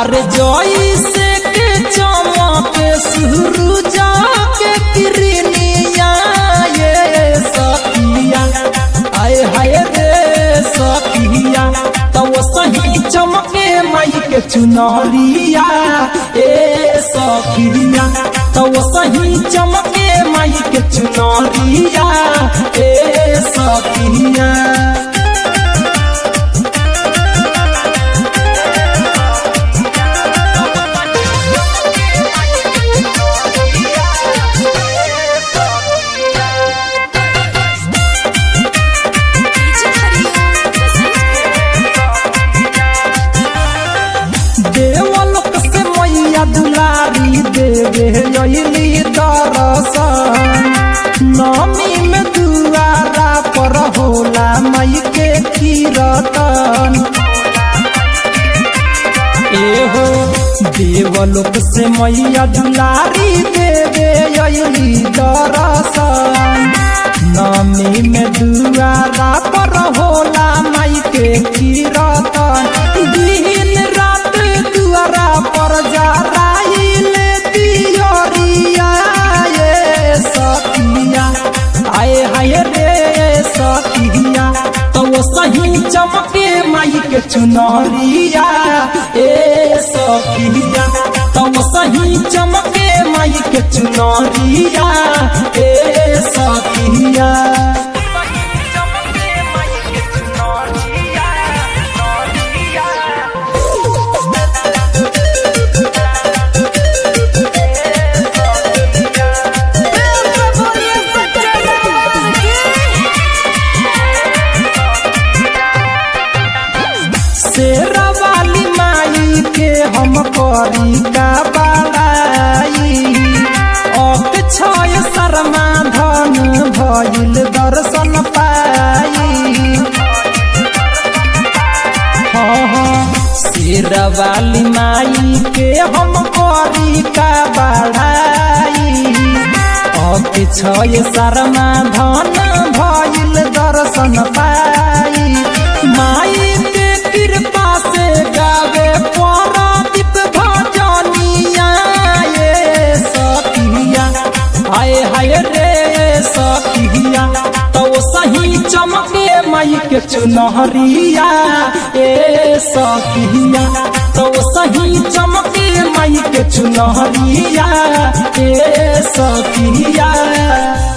अरे जोई से के चमके सुरुजा के किरनिया ये सखिया आए हाय रे सखिया तो सही चमके माई के चुनरिया ए सखिया तो सही चमके माई के चुनरिया ए सखिया डीजे हरिओम देवलोक से मैया दुलारी देवे अली दरसन नमी में दुआरा पर होला मई के कीरतन एहो देवलोक से मैया दुलारी देवे अली दरसन नमी में दुआरा पर होला मई के कीरतन दिन रात दुआरा पर जराइल दियोरिया ये सखिया आए हाय रे सखिया तो वो सही चमके माई के चुनरिया ए सखिया तो वो सही चमके माई के चुनरिया ए सखिया शेरा वाली माई के हम करी का बड़ाई अक छय शर्मा धन भइल दर्शन पाई हाँ हाँ शेरा वाली माई के हम करी का बड़ाई अक छय शर्मा धन भइल दर्शन पाई माई के कृपा से गावे परादीप भजनिया ये सखिया हाय हाय रे सखिया तो सही चमके माई के चुनहरिया ए सखिया तो सही चमके माई के चुनहरिया ए सखिया